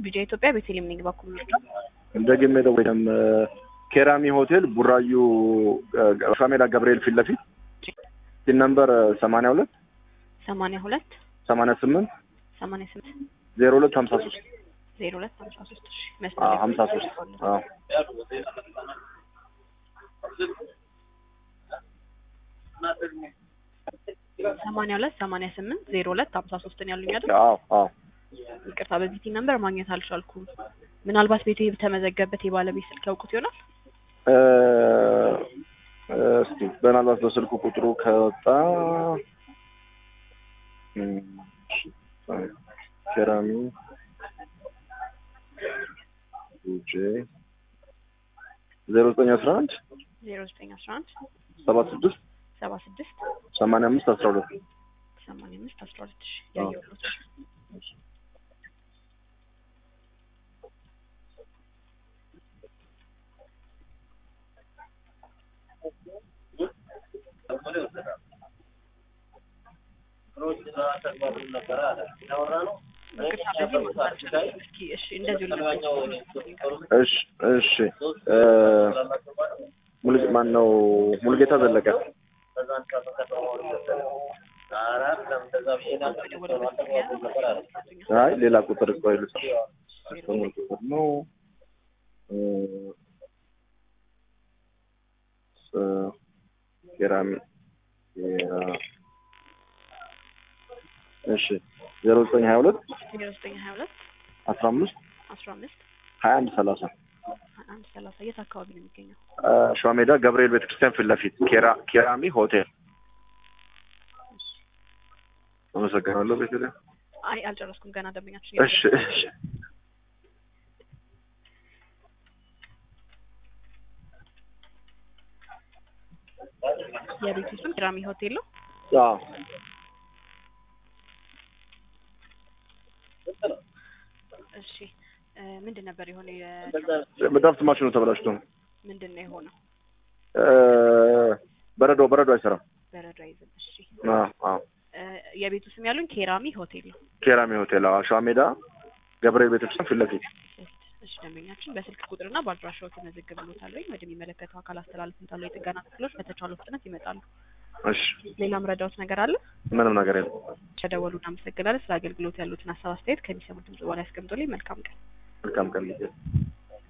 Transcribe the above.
ቢጃ ኢትዮጵያ ቤተልሔም ነኝ በኩል ምርጫ እንደግሜ ደወይም ኬራሚ ሆቴል ቡራዩ ሻሜዳ ገብርኤል ፊት ለፊት ሲን ነምበር ሰማንያ ሁለት ሰማንያ ሁለት ሰማንያ ስምንት ሰማንያ ስምንት ዜሮ ሁለት ሀምሳ ሶስት ዜሮ ሁለት ሀምሳ ሶስት እሺ አዎ መስመር ሀምሳ ሶስት አዎ ሰማንያ ሁለት ሰማንያ ስምንት ዜሮ ሁለት ሀምሳ ሶስትን ያሉኝ አይደል? አዎ አዎ ይቅርታ በዚህ ቲን ነምበር ማግኘት አልቻልኩም። ምናልባት ቤቱ የተመዘገበት የባለቤት ስልክ ያውቁት ይሆናል። እ እስቲ ምናልባት በስልኩ ቁጥሩ ከወጣ እም፣ ኬራሚ ጄ ዜሮ ዘጠኝ አስራ አንድ ዜሮ ዘጠኝ አስራ አንድ ሰባ ስድስት ሰባ ስድስት ሰማንያ አምስት አስራ ሁለት ሰማንያ አምስት አስራ ሁለት ሺ ያየሁት ይቅርታ በዚህ ማግኘት አልቻልኩም። እስኪ እሺ እንደዚሁ ልመለስ እሺ እሺ እ ሙሉ ማን ነው ሙሉጌታ ዘለቀ አይ ሌላ ቁጥር ቆይ ልጽፍ ሙሉ ቁጥር ነው እ እ ኬራሚ ኬራ- እሺ ዜሮ ዘጠኝ ሀያ ሁለት ዜሮ ዘጠኝ ሀያ ሁለት አስራ አምስት አስራ አምስት ሀያ አንድ ሰላሳ አንድ ሰላሳ የት አካባቢ ነው የሚገኘው? ሸዋ ሜዳ ገብርኤል ቤተክርስቲያን ፊት ለፊት ኬራ ኬራሚ ሆቴል አመሰግናለሁ ቤተልሔም አይ አልጨረስኩም ገና ደንበኛችን እሺ እሺ የቤቱ ስም ኪራሚ ሆቴል ነው። አዎ እሺ እ ምንድን ነበር የሆነ ድራፍት ማሽኑ ተበላሽቶ ነው ምንድን ነው የሆነው? እ በረዶ በረዶ አይሰራም በረዶ አይዝም። እሺ አዎ አዎ እ የቤቱ ስም ያሉኝ ኬራሚ ሆቴል ነው። ኬራሚ ሆቴል አዎ ሸዋ ሜዳ ገብርኤል ቤተክርስቲያን ፊት ለፊት እሺ ደንበኛችን በስልክ ቁጥርና በአድራሻው ተመዘግብሎታል ወይም ወደሚመለከተው አካል አስተላልፍታለሁ። የጥገና ክፍሎች በተቻለው ፍጥነት ይመጣሉ። እሺ ሌላም ረዳዎት ነገር አለ? ምንም ነገር የለም ተደወሉ። እናመሰግናለን። ስለ አገልግሎት ያሉትን ሀሳብ አስተያየት ከሚሰሙት ድምጽ በኋላ ያስቀምጡልኝ። መልካም ቀን። መልካም ቀን